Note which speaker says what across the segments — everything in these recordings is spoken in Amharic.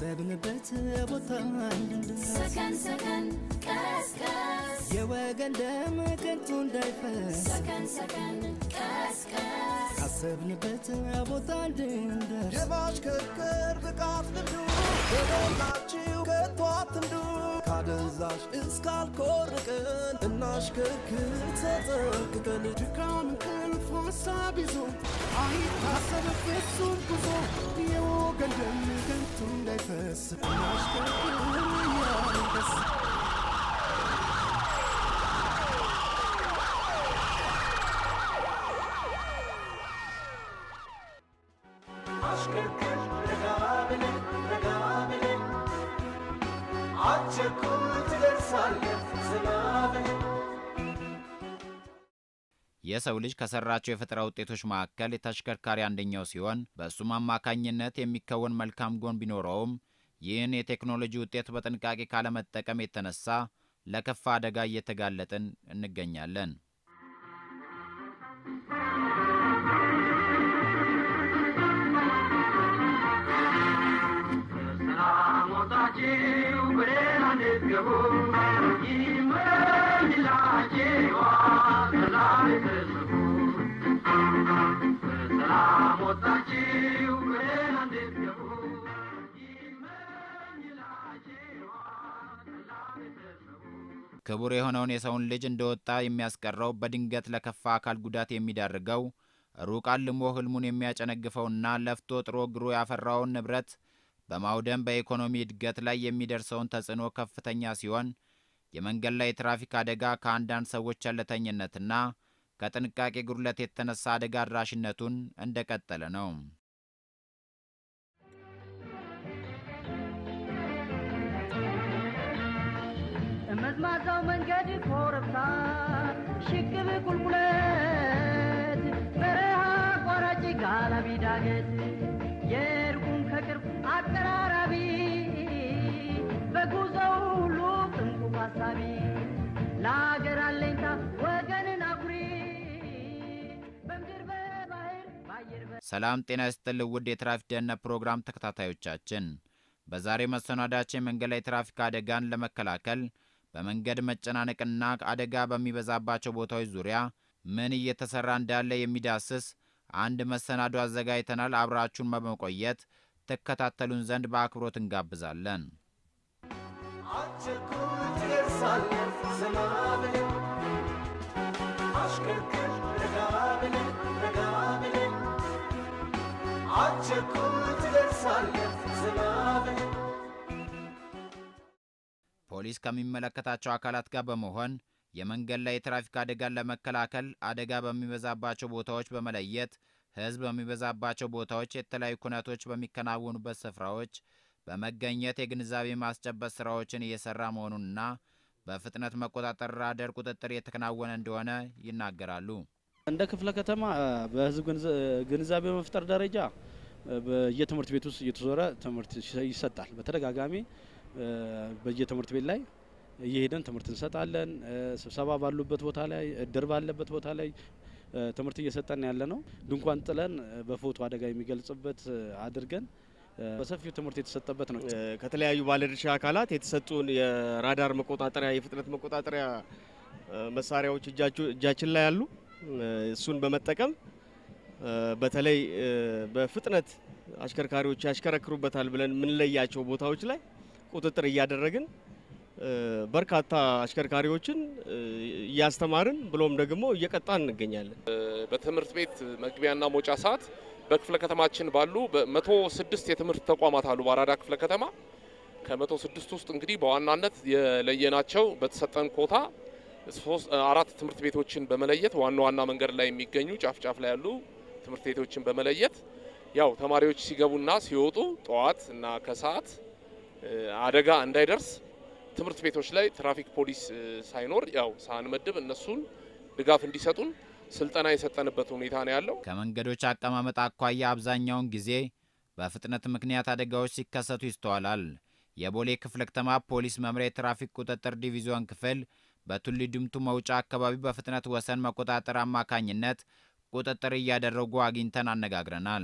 Speaker 1: ካሰብንበት ቦታ እንድንደርስ
Speaker 2: ሰከን ሰከን ቀስቀስ
Speaker 1: የወገን ደም ከንቱ እንዳይፈስ
Speaker 2: ሰከን ሰከን ቀስቀስ
Speaker 1: ካሰብንበት ቦታ እንድንደርስ
Speaker 3: የማሽከርከር ብቃት ልምዱ በሞላችሁ ከቶ አትንዱ ካደንዛዥ እስካልኮርቅን እናሽከርክር ተጠንቅቀን
Speaker 1: ድካም እንቅልፍ ሀሳብ ይዞ አይታሰብ ፍጹም ጉዞ የወገን ደም ከንቱ እንዳይፈስ እናሽከርክር እያልን ደስ
Speaker 3: አሽከርክር ረጋ ብለን ረጋ ብለን አትቸኩል ትደርሳለህ ዘና ብለን
Speaker 4: የሰው ልጅ ከሰራቸው የፈጠራ ውጤቶች መካከል የተሽከርካሪ አንደኛው ሲሆን በእሱም አማካኝነት የሚከወን መልካም ጎን ቢኖረውም ይህን የቴክኖሎጂ ውጤት በጥንቃቄ ካለመጠቀም የተነሳ ለከፋ አደጋ እየተጋለጥን እንገኛለን። ክቡር የሆነውን የሰውን ልጅ እንደወጣ የሚያስቀረው በድንገት ለከፋ አካል ጉዳት የሚዳርገው ሩቅ አልሞ ህልሙን የሚያጨነግፈውና ለፍቶ ጥሮ ግሮ ያፈራውን ንብረት በማውደም በኢኮኖሚ እድገት ላይ የሚደርሰውን ተጽዕኖ ከፍተኛ ሲሆን የመንገድ ላይ የትራፊክ አደጋ ከአንዳንድ ሰዎች ቸልተኝነትና ከጥንቃቄ ጉድለት የተነሳ አደጋ አድራሽነቱን እንደቀጠለ ነው።
Speaker 5: መዝማዛው መንገድ ኮረብታ ሽቅብ ቁልቁለት በረሃ አቋራጭ ጋላቢ ዳገት የሩቁን ከቅርብ አቀራራቢ በጉዞው ሁሉ ጥንቁቅ ሀሳቢ ለአገር አለኝታ ወገንን አኩሪ በምድር በባህር በአየር በ
Speaker 4: ሰላም ጤና ይስጥልኝ ውድ የትራፊክ ደህንነት ፕሮግራም ተከታታዮቻችን፣ በዛሬ መሰናዳችን መንገድ ላይ ትራፊክ አደጋን ለመከላከል በመንገድ መጨናነቅና አደጋ በሚበዛባቸው ቦታዎች ዙሪያ ምን እየተሰራ እንዳለ የሚዳስስ አንድ መሰናዶ አዘጋጅተናል። አብራችሁን በመቆየት ትከታተሉን ዘንድ በአክብሮት እንጋብዛለን።
Speaker 3: አትቸኩል ትደርሳለህ ዘና ብለን አሽከርክር ረጋ ብለን ረጋ ብለን አትቸኩል ትደርሳለህ ዘና ብለን
Speaker 4: ፖሊስ ከሚመለከታቸው አካላት ጋር በመሆን የመንገድ ላይ የትራፊክ አደጋን ለመከላከል አደጋ በሚበዛባቸው ቦታዎች በመለየት ሕዝብ በሚበዛባቸው ቦታዎች የተለያዩ ኩነቶች በሚከናወኑበት ስፍራዎች በመገኘት የግንዛቤ ማስጨበጥ ስራዎችን እየሰራ መሆኑንና በፍጥነት መቆጣጠር ራዳር ቁጥጥር እየተከናወነ እንደሆነ ይናገራሉ።
Speaker 6: እንደ ክፍለ ከተማ በህዝብ ግንዛ- ግንዛቤ በመፍጠር ደረጃ በየትምህርት ቤት ውስጥ እየተዞረ ትምህርት ይሰጣል። በተደጋጋሚ በየትምህርት ቤት ላይ እየሄደን ትምህርት እንሰጣለን። ስብሰባ ባሉበት ቦታ ላይ፣ እድር ባለበት ቦታ ላይ ትምህርት እየሰጠን ያለ ነው። ድንኳን ጥለን በፎቶ አደጋ የሚገልጽበት አድርገን በሰፊው ትምህርት የተሰጠበት ነው።
Speaker 7: ከተለያዩ ባለድርሻ አካላት የተሰጡን የራዳር መቆጣጠሪያ የፍጥነት መቆጣጠሪያ መሳሪያዎች እጃችሁ- እጃችን ላይ ያሉ እሱን በመጠቀም በተለይ በፍጥነት አሽከርካሪዎች ያሽከረክሩበታል ብለን የምንለያቸው ቦታዎች ላይ ቁጥጥር እያደረግን በርካታ አሽከርካሪዎችን እያስተማርን ብሎም ደግሞ እየቀጣን እንገኛለን።
Speaker 8: በትምህርት ቤት መግቢያና መውጫ ሰዓት በክፍለ ከተማችን ባሉ በመቶ ስድስት የትምህርት ተቋማት አሉ። በአራዳ ክፍለ ከተማ ከመቶ ስድስት ውስጥ እንግዲህ በዋናነት የለየናቸው በተሰጠን ኮታ ሶስት አራት ትምህርት ቤቶችን በመለየት ዋና ዋና መንገድ ላይ የሚገኙ ጫፍ ጫፍ ላይ ያሉ ትምህርት ቤቶችን በመለየት ያው ተማሪዎች ሲገቡና ሲወጡ ጠዋት እና ከሰዓት አደጋ እንዳይደርስ ትምህርት ቤቶች ላይ ትራፊክ ፖሊስ ሳይኖር ያው ሳንመድብ እነሱን ድጋፍ እንዲሰጡን ስልጠና የሰጠንበት ሁኔታ ነው ያለው።
Speaker 4: ከመንገዶች አቀማመጥ አኳያ አብዛኛውን ጊዜ በፍጥነት ምክንያት አደጋዎች ሲከሰቱ ይስተዋላል። የቦሌ ክፍለ ከተማ ፖሊስ መምሪያ የትራፊክ ቁጥጥር ዲቪዚዮን ክፍል በቱሊ ድምቱ መውጫ አካባቢ በፍጥነት ወሰን መቆጣጠር አማካኝነት ቁጥጥር እያደረጉ አግኝተን አነጋግረናል።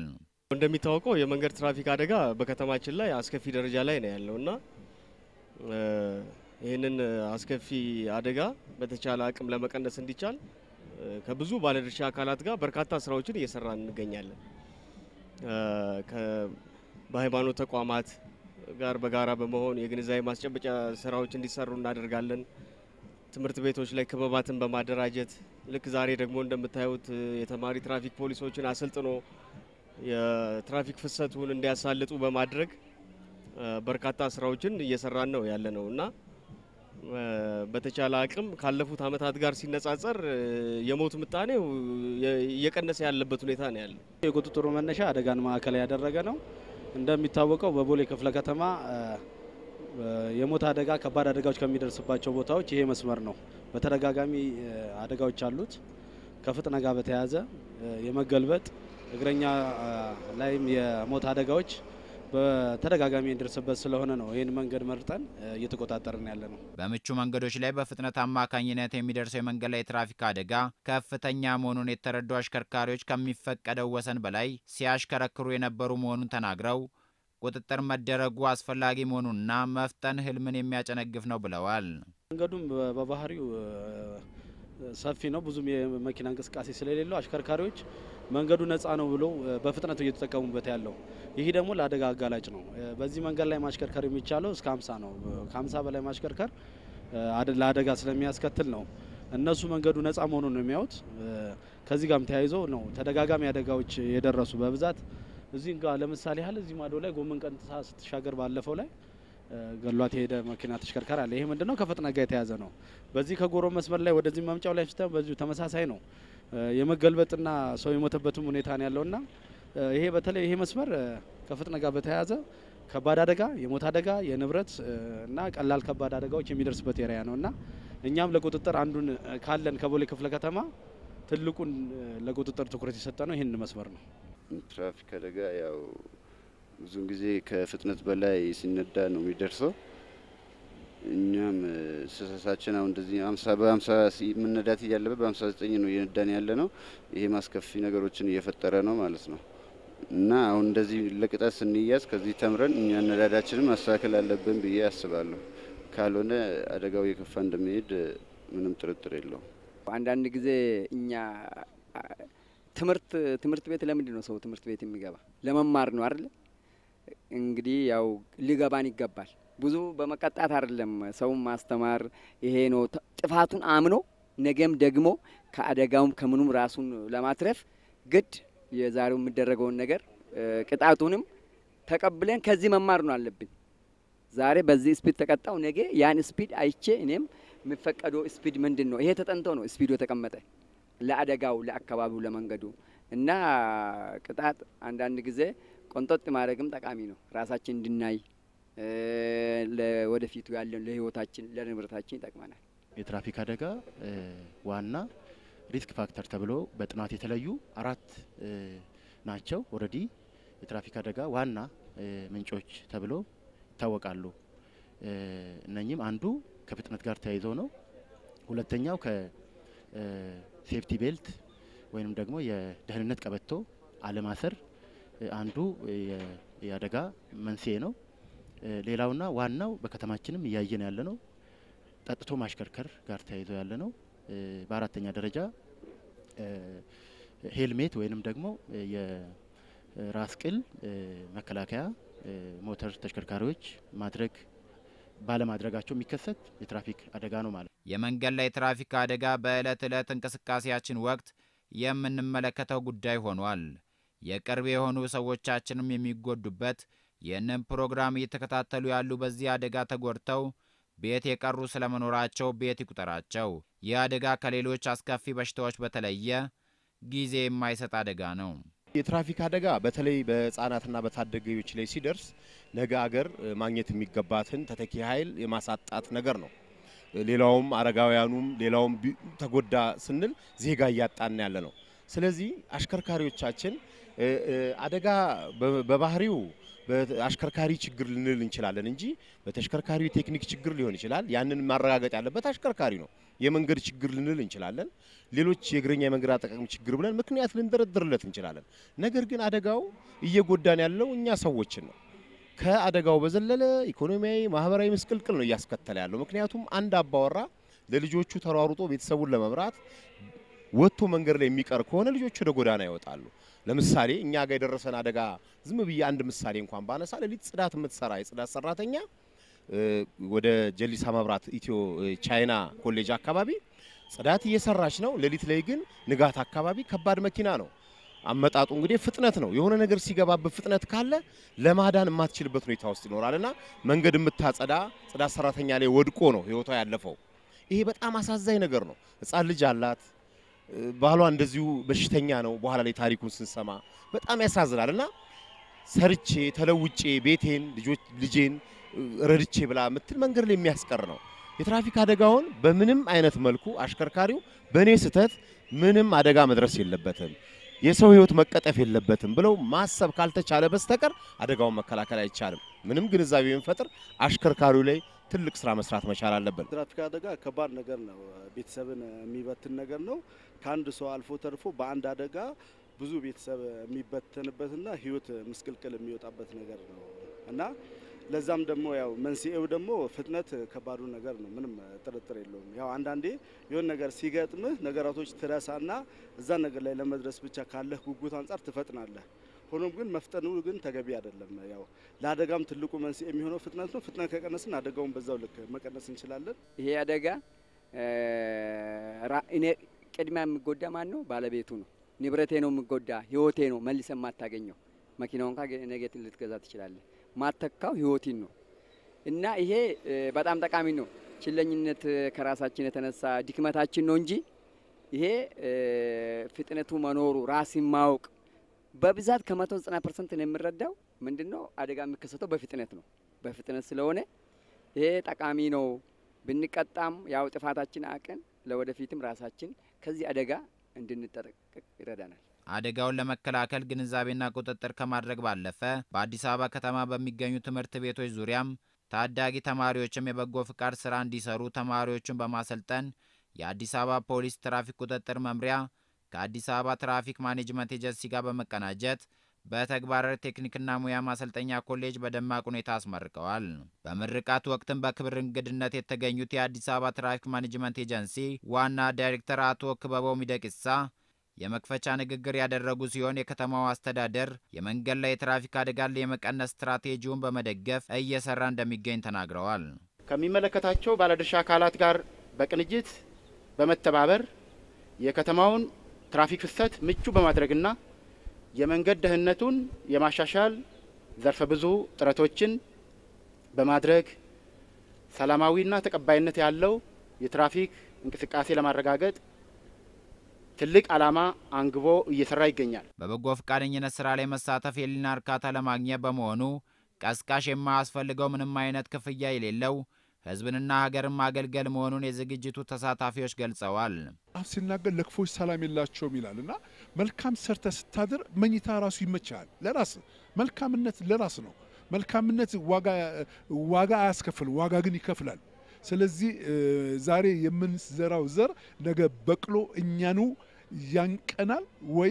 Speaker 7: እንደሚታወቀው የመንገድ ትራፊክ አደጋ በከተማችን ላይ አስከፊ ደረጃ ላይ ነው ያለው እና እ፣ ይህንን አስከፊ አደጋ በተቻለ አቅም ለመቀነስ እንዲቻል እ፣ ከብዙ ባለድርሻ አካላት ጋር በርካታ ስራዎችን እየሰራን እንገኛለን። እ፣ ከ- በሃይማኖት ተቋማት ጋር በጋራ በመሆን የግንዛቤ ማስጨበጫ ስራዎች እንዲሰሩ እናደርጋለን። ትምህርት ቤቶች ላይ ክበባትን በማደራጀት ልክ ዛሬ ደግሞ እንደምታዩት እ፣ የተማሪ ትራፊክ ፖሊሶችን አሰልጥኖ የትራፊክ ፍሰቱን እንዲያሳልጡ በማድረግ እ፣ በርካታ ስራዎችን እየሰራን ነው ያለ ነው እና እ፣ በተቻለ አቅም ካለፉት ዓመታት ጋር ሲነጻጸር እ፣ የሞት ምጣኔው የ- እየቀነሰ ያለበት ሁኔታ ነው ያለው።
Speaker 6: የቁጥጥሩ መነሻ አደጋን ማዕከል ያደረገ ነው። እንደሚታወቀው በቦሌ ክፍለ ከተማ እ፣ እ፣ የሞት አደጋ፣ ከባድ አደጋዎች ከሚደርስባቸው ቦታዎች ይሄ መስመር ነው። በተደጋጋሚ እ፣ አደጋዎች አሉት። ከፍጥነት ጋር በተያያዘ እ፣ የመገልበጥ እግረኛ እ፣ ላይም የሞት አደጋዎች በተደጋጋሚ የሚደርስበት ስለሆነ ነው ይህን መንገድ መርጠን እ፣ እየተቆጣጠርን ያለ ነው።
Speaker 4: በምቹ መንገዶች ላይ በፍጥነት አማካኝነት የሚደርሰው የመንገድ ላይ ትራፊክ አደጋ ከፍተኛ መሆኑን የተረዱ አሽከርካሪዎች ከሚፈቀደው ወሰን በላይ ሲያሽከረክሩ የነበሩ መሆኑን ተናግረው ቁጥጥር መደረጉ አስፈላጊ መሆኑንና መፍጠን ሕልምን የሚያጨነግፍ ነው ብለዋል።
Speaker 6: መንገዱም በ- በባህሪው እ፣ ሰፊ ነው። ብዙም የመኪና እንቅስቃሴ ስለሌለው አሽከርካሪዎች መንገዱ ነፃ ነው ብሎ እ፣ በፍጥነት እየተጠቀሙበት ያለው ይህ ደግሞ ለአደጋ አጋላጭ ነው። እ፣ በዚህ መንገድ ላይ ማሽከርከር የሚቻለው እስከ 50 ነው። ከ50 በላይ ማሽከርከር እ፣ አደ- ለአደጋ ስለሚያስከትል ነው። እነሱ መንገዱ ነፃ መሆኑን ነው የሚያዩት። እ፣ ከዚህ ጋርም ተያይዞ ነው ተደጋጋሚ አደጋዎች የደረሱ በብዛት እዚህ ጋር ለምሳሌ ያህል እዚህ ማዶ ላይ ጎመን ቀንጥሳ ስትሻገር ባለፈው ላይ እ፣ ገሏት የሄደ መኪና ተሽከርካሪ አለ። ይሄ ምንድነው ከፍጥነት ጋር የተያዘ ነው። በዚህ ከጎሮ መስመር ላይ ወደዚህ መምጫው ላይ ስታ በዚሁ ተመሳሳይ ነው። እ፣ የመገልበጥና ሰው የሞተበትም ሁኔታ ነው ያለውና እ፣ ይሄ በተለይ ይሄ መስመር እ፣ ከፍጥነት ጋር በተያያዘ ከባድ አደጋ፣ የሞት አደጋ፣ የንብረት እ፣ እና ቀላል ከባድ አደጋዎች የሚደርስበት ኤሪያ ነው እና እኛም ለቁጥጥር አንዱን እ፣ ካለን ከቦሌ ክፍለ ከተማ ትልቁን እ፣ ለቁጥጥር ትኩረት የሰጠ ነው ይህን መስመር ነው።
Speaker 9: ትራፊክ አደጋ ያው ብዙውን ጊዜ ከፍጥነት በላይ ሲነዳ ነው የሚደርሰው። እኛም እ፣ ስህተታችን አሁን እንደዚህ አምሳ በአምሳ ሲ- መነዳት እያለበት በአምሳ ዘጠኝ ነው እየነዳን ያለ ነው። ይሄ ማስከፊ ነገሮችን እየፈጠረ ነው ማለት ነው እና አሁን እንደዚህ ለቅጣት ስንያዝ ከዚህ ተምረን እኛ አነዳዳችንን ማስተካከል አለብን ብዬ አስባለሁ። ካልሆነ አደጋው የከፋ እንደሚሄድ እ፣ ምንም ጥርጥር የለውም።
Speaker 10: አንዳንድ ጊዜ እኛ አ፣ ትምህርት ትምህርት ቤት ለምንድን ነው ሰው ትምህርት ቤት የሚገባ? ለመማር ነው አይደለ? እንግዲህ ያው ሊገባን ይገባል። ብዙ በመቀጣት አይደለም ሰውን ማስተማር። ይሄ ነው ተ- ጥፋቱን አምኖ ነገም ደግሞ ከአደጋውም ከምኑም ራሱን ለማትረፍ ግድ የዛሬው የሚደረገውን ነገር እ፣ ቅጣቱንም ተቀብለን ከዚህ መማር ነው አለብን። ዛሬ በዚህ ስፒድ ተቀጣው፣ ነገ ያን ስፒድ አይቼ እኔም የሚፈቀደው ስፒድ ምንድን ነው? ይሄ ተጠንቶ ነው ስፒዱ የተቀመጠ ለአደጋው፣ ለአካባቢው፣ ለመንገዱ እና ቅጣት አንዳንድ ጊዜ ቆንጠጥ ማድረግም ጠቃሚ ነው። ራሳችን እንድናይ እ፣ ለወደፊቱ ያለን ለህይወታችን፣ ለንብረታችን ይጠቅመናል።
Speaker 11: የትራፊክ አደጋ እ፣ ዋና ሪስክ ፋክተር ተብሎ በጥናት የተለዩ አራት እ፣ ናቸው። ኦልሬዲ የትራፊክ አደጋ ዋና እ፣ ምንጮች ተብሎ ይታወቃሉ። እ፣ እነኚህም አንዱ ከፍጥነት ጋር ተያይዞ ነው። ሁለተኛው ከሴፍቲ ቤልት ወይንም ደግሞ የደህንነት ቀበቶ አለማሰር እ፣ አንዱ የ- የአደጋ መንስኤ ነው። እ፣ ሌላውና ዋናው በከተማችንም እያየን ያለ ነው ጠጥቶ ማሽከርከር ጋር ተያይዞ ያለ ነው። እ፣ በአራተኛ ደረጃ እ፣ ሄልሜት ወይንም ደግሞ እ፣ የራስ ቅል እ፣ መከላከያ እ፣ ሞተር ተሽከርካሪዎች ማድረግ ባለማድረጋቸው የሚከሰት የትራፊክ አደጋ ነው ማለት ነው።
Speaker 4: የመንገድ ላይ ትራፊክ አደጋ በዕለት ዕለት እንቅስቃሴያችን ወቅት የምንመለከተው ጉዳይ ሆኗል። የቅርብ የሆኑ ሰዎቻችንም የሚጎዱበት ይህንን ፕሮግራም እየተከታተሉ ያሉ በዚህ አደጋ ተጎድተው ቤት የቀሩ ስለመኖራቸው ቤት ይቁጠራቸው። ይህ አደጋ ከሌሎች አስከፊ በሽታዎች በተለየ ጊዜ የማይሰጥ አደጋ ነው።
Speaker 12: የትራፊክ አደጋ በተለይ በህጻናትና በታዳጊዎች ላይ ሲደርስ ነገ አገር እ፣ ማግኘት የሚገባትን ተተኪ ኃይል የማሳጣት ነገር ነው። ሌላውም አረጋውያኑም ሌላውም ቢ- ተጎዳ ስንል ዜጋ እያጣን ያለ ነው። ስለዚህ አሽከርካሪዎቻችን እ፣ እ፣ አደጋ በ- በባህሪው በአሽከርካሪ ችግር ልንል እንችላለን እንጂ በተሽከርካሪው የቴክኒክ ችግር ሊሆን ይችላል። ያንን ማረጋገጥ ያለበት አሽከርካሪ ነው። የመንገድ ችግር ልንል እንችላለን። ሌሎች የእግረኛ የመንገድ አጠቃቀም ችግር ብለን ምክንያት ልንደረድርለት እንችላለን። ነገር ግን አደጋው እየጎዳን ያለው እኛ ሰዎችን ነው። ከአደጋው በዘለለ ኢኮኖሚያዊ፣ ማህበራዊ ምስቅልቅል ነው እያስከተለ ያለው። ምክንያቱም አንድ አባወራ ለልጆቹ ተሯሩጦ ቤተሰቡን ለመምራት ወጥቶ መንገድ ላይ የሚቀር ከሆነ ልጆቹ ወደ ጎዳና ይወጣሉ። ለምሳሌ እኛ ጋር የደረሰን አደጋ ዝም ብዬ አንድ ምሳሌ እንኳን ባነሳ ሌሊት ጽዳት የምትሰራ የጽዳት ሰራተኛ ወደ ጀሊሳ መብራት ኢትዮ ቻይና ኮሌጅ አካባቢ ጽዳት እየሰራች ነው። ሌሊት ላይ ግን ንጋት አካባቢ ከባድ መኪና ነው አመጣጡ እንግዲህ ፍጥነት ነው። የሆነ ነገር ሲገባበት ፍጥነት ካለ ለማዳን የማትችልበት ሁኔታ ውስጥ ይኖራልና መንገድ የምታጸዳ ጽዳት ሰራተኛ ላይ ወድቆ ነው ህይወቷ ያለፈው። ይሄ በጣም አሳዛኝ ነገር ነው። ህፃን ልጅ አላት። ባሏ እንደዚሁ በሽተኛ ነው። በኋላ ላይ ታሪኩን ስንሰማ በጣም ያሳዝናል እና ሰርቼ ተለውጬ ቤቴን ልጆች ልጄን ረድቼ ብላ የምትል መንገድ ላይ የሚያስቀር ነው። የትራፊክ አደጋውን በምንም አይነት መልኩ አሽከርካሪው በእኔ ስህተት ምንም አደጋ መድረስ የለበትም የሰው ህይወት መቀጠፍ የለበትም ብለው ማሰብ ካልተቻለ በስተቀር አደጋውን መከላከል አይቻልም። ምንም ግንዛቤ ብንፈጥር አሽከርካሪው ላይ ትልቅ ስራ መስራት መቻል አለብን።
Speaker 6: ትራፊክ አደጋ ከባድ ነገር ነው። ቤተሰብን የሚበትን ነገር ነው። ከአንድ ሰው አልፎ ተርፎ በአንድ አደጋ ብዙ ቤተሰብ የሚበተንበትና ህይወት ምስቅልቅል የሚወጣበት ነገር ነው እና ለዛም ደግሞ ያው መንስኤው ደግሞ ፍጥነት ከባዱ ነገር ነው። ምንም ጥርጥር የለውም። ያው አንዳንዴ የሆነ ነገር ሲገጥምህ ነገራቶች ትረሳና እዛ ነገር ላይ ለመድረስ ብቻ ካለህ ጉጉት አንጻር ትፈጥናለህ። ሆኖም ግን መፍጠኑ ግን ተገቢ አይደለም። ያው ለአደጋም ትልቁ መንስኤ የሚሆነው ፍጥነት ነው። ፍጥነት ከቀነስን አደጋውን በዛው ልክ መቀነስ እንችላለን።
Speaker 10: ይሄ አደጋ እኔ ቅድሚያ የሚጎዳ ማን ነው? ባለቤቱ ነው። ንብረቴ ነው የሚጎዳ፣ ህይወቴ ነው መልሰ የማታገኘው። መኪናውን ካ ነገትን ልትገዛ ትችላለህ። ማተካው ህይወትን ነው እና ይሄ በጣም ጠቃሚ ነው። ችለኝነት ከራሳችን የተነሳ ድክመታችን ነው እንጂ ይሄ ፍጥነቱ መኖሩ ራስን ማወቅ በብዛት ከመቶ ዘጠና ፐርሰንት ነው የምረዳው። ምንድን ነው አደጋ የሚከሰተው በፍጥነት ነው። በፍጥነት ስለሆነ ይሄ ጠቃሚ ነው። ብንቀጣም ያው ጥፋታችን አቅን ለወደፊትም ራሳችን ከዚህ አደጋ እንድንጠነቀቅ ይረዳናል።
Speaker 4: አደጋውን ለመከላከል ግንዛቤና ቁጥጥር ከማድረግ ባለፈ በአዲስ አበባ ከተማ በሚገኙ ትምህርት ቤቶች ዙሪያም ታዳጊ ተማሪዎችም የበጎ ፍቃድ ስራ እንዲሰሩ ተማሪዎቹን በማሰልጠን የአዲስ አበባ ፖሊስ ትራፊክ ቁጥጥር መምሪያ ከአዲስ አበባ ትራፊክ ማኔጅመንት ኤጀንሲ ጋር በመቀናጀት በተግባር ቴክኒክና ሙያ ማሰልጠኛ ኮሌጅ በደማቅ ሁኔታ አስመርቀዋል። በምርቃት ወቅትም በክብር እንግድነት የተገኙት የአዲስ አበባ ትራፊክ ማኔጅመንት ኤጀንሲ ዋና ዳይሬክተር አቶ ክበበው ሚደቅሳ የመክፈቻ ንግግር ያደረጉ ሲሆን የከተማው አስተዳደር የመንገድ ላይ የትራፊክ አደጋን የመቀነስ ስትራቴጂውን በመደገፍ እየሰራ እንደሚገኝ ተናግረዋል።
Speaker 13: ከሚመለከታቸው ባለድርሻ አካላት ጋር በቅንጅት በመተባበር የከተማውን ትራፊክ ፍሰት ምቹ በማድረግና የመንገድ ደህንነቱን የማሻሻል ዘርፈ ብዙ ጥረቶችን በማድረግ ሰላማዊና ተቀባይነት ያለው የትራፊክ እንቅስቃሴ ለማረጋገጥ ትልቅ ዓላማ አንግቦ እየሰራ ይገኛል።
Speaker 4: በበጎ ፈቃደኝነት ስራ ላይ መሳተፍ የህሊና እርካታ ለማግኘት በመሆኑ ቀስቃሽ የማያስፈልገው ምንም አይነት ክፍያ የሌለው ህዝብንና ሀገርን ማገልገል መሆኑን የዝግጅቱ ተሳታፊዎች ገልጸዋል።
Speaker 14: አፍ ሲናገር ለክፎች ሰላም የላቸውም ይላል እና መልካም ሰርተ ስታድር መኝታ ራሱ ይመቻል። ለራስ መልካምነት ለራስ ነው። መልካምነት ዋጋ አያስከፍልም፣ ዋጋ ግን ይከፍላል። ስለዚህ ዛሬ የምንዘራው ዘር ነገ በቅሎ እኛኑ ያንቀናል ወይ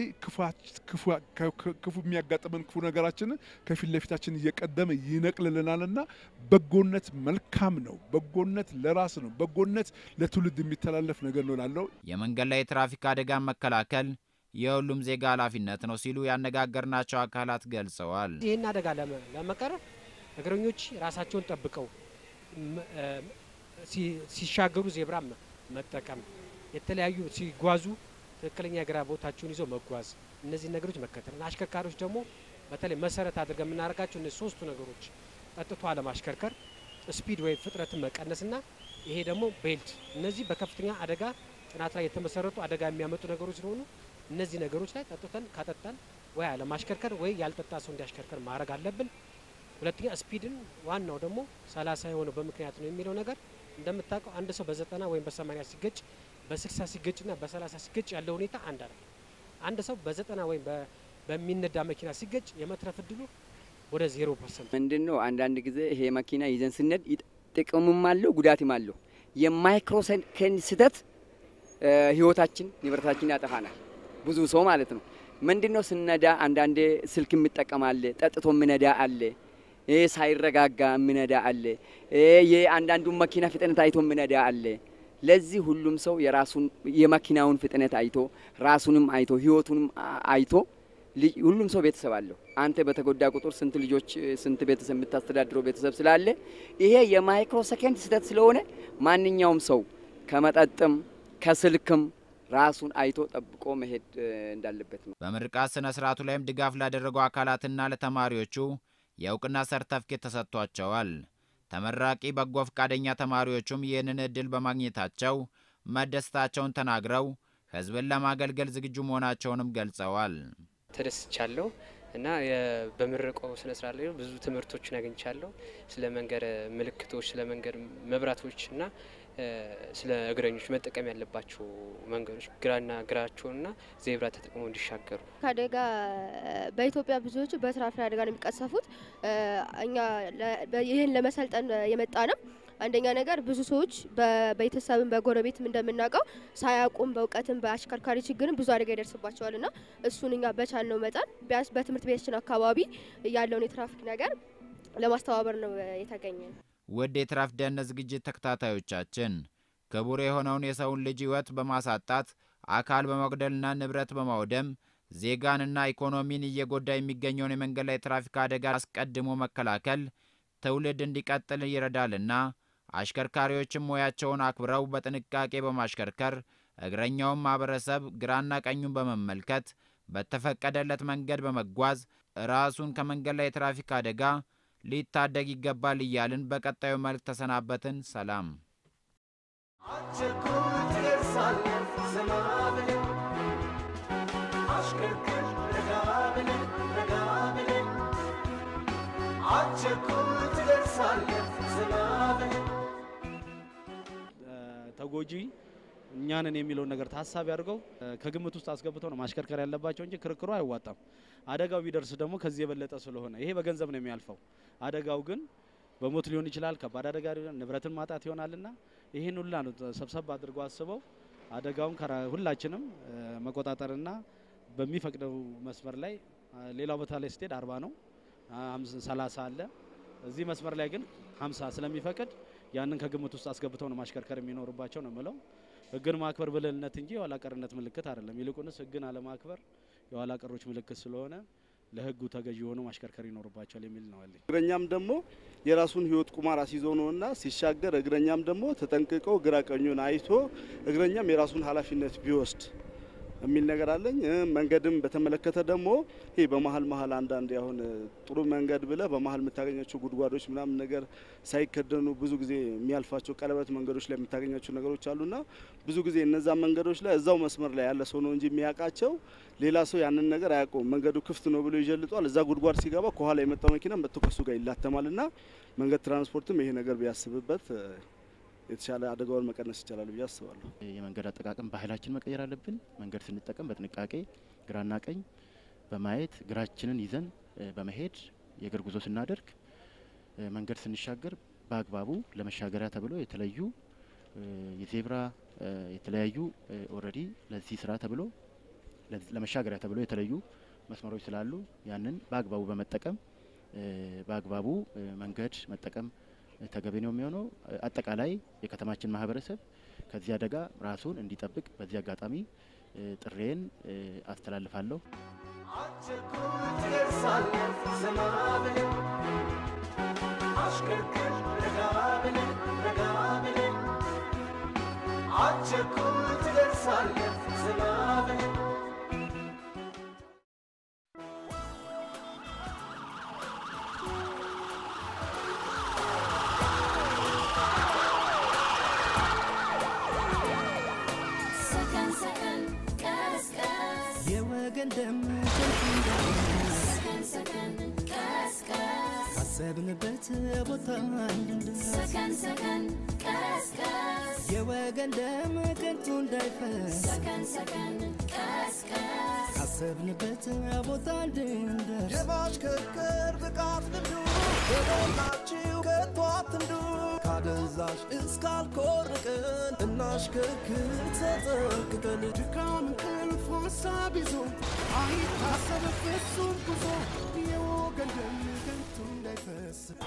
Speaker 14: ክፉ የሚያጋጥመን ክፉ ነገራችንን ከፊት ለፊታችን እየቀደመ ይነቅልልናልና በጎነት መልካም ነው። በጎነት ለራስ ነው። በጎነት ለትውልድ የሚተላለፍ ነገር ነው ላለው
Speaker 4: የመንገድ ላይ የትራፊክ አደጋን መከላከል የሁሉም ዜጋ ኃላፊነት ነው ሲሉ ያነጋገርናቸው አካላት ገልጸዋል።
Speaker 15: ይህን አደጋ ለመቀረፍ እግረኞች ራሳቸውን ጠብቀው ሲሻገሩ ዜብራ መጠቀም፣ የተለያዩ ሲጓዙ ትክክለኛ የግራ ቦታቸውን ይዘው መጓዝ፣ እነዚህ ነገሮች መከተል፣ አሽከርካሪዎች ደግሞ በተለይ መሰረት አድርገን የምናደርጋቸው እነዚህ ሶስቱ ነገሮች ጠጥቶ አለማሽከርከር፣ ስፒድ ወይም ፍጥነትን መቀነስና ይሄ ደግሞ ቤልት፣ እነዚህ በከፍተኛ አደጋ ጥናት ላይ የተመሰረቱ አደጋ የሚያመጡ ነገሮች ስለሆኑ እነዚህ ነገሮች ላይ ጠጥተን ካጠጣን ወይ አለማሽከርከር ወይ ያልጠጣ ሰው እንዲያሽከርከር ማድረግ አለብን። ሁለተኛ ስፒድን ዋናው ደግሞ ሰላሳ የሆነው በምክንያት ነው የሚለው ነገር እንደምታውቀው አንድ ሰው በዘጠና ወይም በሰማኒያ ሲገጭ በስልሳ ሲገጭና በሰላሳ ሲገጭ ያለው ሁኔታ አንድ አለ። አንድ ሰው በዘጠና ወይም በሚነዳ መኪና ሲገጭ የመትረፍ እድሉ ወደ ዜሮ ፐርሰንት
Speaker 10: ምንድን ነው። አንዳንድ ጊዜ ይሄ መኪና ይዘን ስነድ ጥቅምም አለው ጉዳትም አለው። የማይክሮ ሰከንድ ስህተት እ፣ ህይወታችን ንብረታችን ያጠፋናል። ብዙ ሰው ማለት ነው። ምንድን ነው ስነዳ አንዳንዴ ስልክ የሚጠቀም አለ፣ ጠጥቶ የሚነዳ አለ፣ ይህ ሳይረጋጋ የሚነዳ አለ፣ የአንዳንዱን መኪና ፍጥነት አይቶ የሚነዳ አለ። ለዚህ ሁሉም ሰው የራሱን የመኪናውን ፍጥነት አይቶ ራሱንም አይቶ ህይወቱንም አ- አይቶ ልጅ- ሁሉም ሰው ቤተሰብ አለው። አንተ በተጎዳ ቁጥር ስንት ልጆች ስንት ቤተሰብ የምታስተዳድረው ቤተሰብ ስላለ ይሄ የማይክሮ ሰከንድ ስህተት ስለሆነ ማንኛውም ሰው ከመጠጥም ከስልክም ራሱን አይቶ ጠብቆ መሄድ እ፣ እንዳለበት ነው።
Speaker 4: በምርቃት ስነ ስርዓቱ ላይም ድጋፍ ላደረጉ አካላትና ለተማሪዎቹ የእውቅና ሰርተፍኬት ተሰጥቷቸዋል። ተመራቂ በጎ ፈቃደኛ ተማሪዎቹም ይህንን እድል በማግኘታቸው መደሰታቸውን ተናግረው ህዝብን ለማገልገል ዝግጁ መሆናቸውንም ገልጸዋል።
Speaker 16: ተደስቻለሁ እና የ- በምረቃው ስነ ስርዓት ላይ ብዙ ትምህርቶችን አግኝቻለሁ። ስለ መንገድ ምልክቶች፣ ስለ መንገድ መብራቶች እና እ፣ ስለ እግረኞች መጠቀም ያለባቸው መንገዶች ግራና ግራቸውንና ዜብራ ተጠቅመው እንዲሻገሩ
Speaker 17: ከአደጋ በኢትዮጵያ ብዙዎቹ በትራፊክ አደጋ ነው የሚቀሰፉት። እ፣ እኛ ለ- በ- ይህን ለመሰልጠን የመጣ ነው። አንደኛ ነገር ብዙ ሰዎች በቤተሰብም በጎረቤትም እንደምናውቀው ሳያውቁም በእውቀትም በአሽከርካሪ ችግርም ብዙ አደጋ ይደርስባቸዋል እና እሱን እኛ በቻልነው መጠን ቢያንስ በትምህርት ቤታችን አካባቢ ያለውን የትራፊክ ነገር ለማስተባበር ነው እ፣ የተገኘ ነው።
Speaker 4: ውድ የትራፊክ ደህንነት ዝግጅት ተከታታዮቻችን ክቡር የሆነውን የሰውን ልጅ ሕይወት በማሳጣት አካል በመጉደልና ንብረት በማውደም ዜጋንና ኢኮኖሚን እየጎዳ የሚገኘውን የመንገድ ላይ ትራፊክ አደጋ አስቀድሞ መከላከል ትውልድ እንዲቀጥል ይረዳልና አሽከርካሪዎችም ሙያቸውን አክብረው በጥንቃቄ በማሽከርከር እግረኛውን ማህበረሰብ ግራና ቀኙን በመመልከት በተፈቀደለት መንገድ በመጓዝ ራሱን ከመንገድ ላይ የትራፊክ አደጋ ሊታደግ ይገባል እያልን በቀጣዩ መልክ ተሰናበትን። ሰላም።
Speaker 3: ቸኩል ትደርሳለህ ዘና ብለህ አሽከርክር ረጋ ብለህ ረጋ ብለህ አቸኩል ትደርሳለህ ዘና ብለህ
Speaker 6: ተጎጂ እኛንን የሚለውን ነገር ታሳቢ አድርገው እ፣ ከግምት ውስጥ አስገብተው ነው ማሽከርከር ያለባቸው እንጂ ክርክሩ አይዋጣም። አደጋው ቢደርስ ደግሞ ከዚህ የበለጠ ስለሆነ ይሄ በገንዘብ ነው የሚያልፈው። አደጋው ግን በሞት ሊሆን ይችላል፣ ከባድ አደጋ ሊሆን ንብረትን ማጣት ይሆናልና ይህን ሁላ ነው ሰብሰብ አድርገው አስበው አደጋውን ከራ- ሁላችንም እ፣ መቆጣጠርና በሚፈቅደው መስመር ላይ አ፣ ሌላው ቦታ ላይ ስትሄድ አርባ ነው ሀምሳ ሰላሳ አለ እዚህ መስመር ላይ ግን ሀምሳ ስለሚፈቅድ ያንን ከግምት ውስጥ አስገብተው ነው ማሽከርከር የሚኖርባቸው ነው የምለው። ህግን ማክበር ብልህነት እንጂ የኋላ ቀርነት ምልክት አይደለም። ይልቁንስ ህግን አለማክበር የኋላ ቀሮች ምልክት ስለሆነ ለህጉ ተገዢ የሆኑ ማሽከርከር ይኖርባቸዋል የሚል ነው ያለኝ።
Speaker 18: እግረኛም ደግሞ የራሱን ህይወት ቁማር አስይዞ ነውና ሲሻገር እግረኛም ደግሞ ተጠንቅቆ ግራ ቀኙን አይቶ እግረኛም የራሱን ኃላፊነት ቢወስድ የሚል ነገር አለኝ። እ፣ መንገድም በተመለከተ ደግሞ ይሄ በመሀል መሀል አንዳንድ አሁን እ፣ ጥሩ መንገድ ብለ በመሀል የምታገኛቸው ጉድጓዶች ምናምን ነገር ሳይከደኑ ብዙ ጊዜ የሚያልፋቸው ቀለበት መንገዶች ላይ የምታገኛቸው ነገሮች አሉና ብዙ ጊዜ እነዛ መንገዶች ላይ እዛው መስመር ላይ ያለ ሰው ነው እንጂ የሚያውቃቸው ሌላ ሰው ያንን ነገር አያውቀውም። መንገዱ ክፍት ነው ብሎ ይጀልጧል። እዛ ጉድጓድ ሲገባ ከኋላ የመጣው መኪና መጥቶ ከሱ ጋር ይላተማልና መንገድ ትራንስፖርትም ይሄ ነገር ቢያስብበት እ፣ የተሻለ አደጋውን መቀነስ ይቻላል ብዬ አስባለሁ።
Speaker 11: የመንገድ አጠቃቀም ባህላችን መቀየር አለብን። መንገድ ስንጠቀም በጥንቃቄ ግራና ቀኝ በማየት ግራችንን ይዘን እ፣ በመሄድ የእግር ጉዞ ስናደርግ እ፣ መንገድ ስንሻገር በአግባቡ ለመሻገሪያ ተብሎ የተለዩ እ፣ የዜብራ እ፣ የተለያዩ ኦልሬዲ ለዚህ ስራ ተብሎ ለዚ- ለመሻገሪያ ተብሎ የተለዩ መስመሮች ስላሉ ያንን በአግባቡ በመጠቀም እ፣ በአግባቡ እ፣ መንገድ መጠቀም እ፣ ተገቢ ነው የሚሆነው። እ፣ አጠቃላይ የከተማችን ማህበረሰብ ከዚህ አደጋ ራሱን እንዲጠብቅ በዚህ አጋጣሚ እ፣ ጥሬን እ፣ አስተላልፋለሁ።
Speaker 3: ቸኩል ትደርሳለህ ዘና ብለህ አሽከርክር ረጋ ብለህ ረጋ ብለህ አቸኩል ትደርሳለህ ዘና ብለህ
Speaker 2: ሰከን ሰከን ቀስ ቀስ
Speaker 1: የወገን ደም ከንቱ እንዳይፈስ
Speaker 2: ሰከን ሰከን ቀስ ቀስ
Speaker 1: ካሰብንበት ቦታ እንድንደርስ
Speaker 2: ሰከን ሰከን ቀስ ቀስ
Speaker 1: የወገን ደም ከንቱ እንዳይፈስ
Speaker 2: ሰከን ሰከን ቀስ ቀስ
Speaker 1: ካሰብንበት ቦታ እንድንደርስ
Speaker 3: የማሽከርከር ብቃት ልምዱ የሞላችሁ ከቶ አትንዱ ካደንዛዥ
Speaker 19: ነዳጅ እስካልኮርቅን እናሽከርክር ተጠንቅቀን ድካም እንቅልፍ ሀሳብ ይዞ አይታሰብ ፍጹም ጉዞ የወገን ደም ከንቱ እንዳይፈስ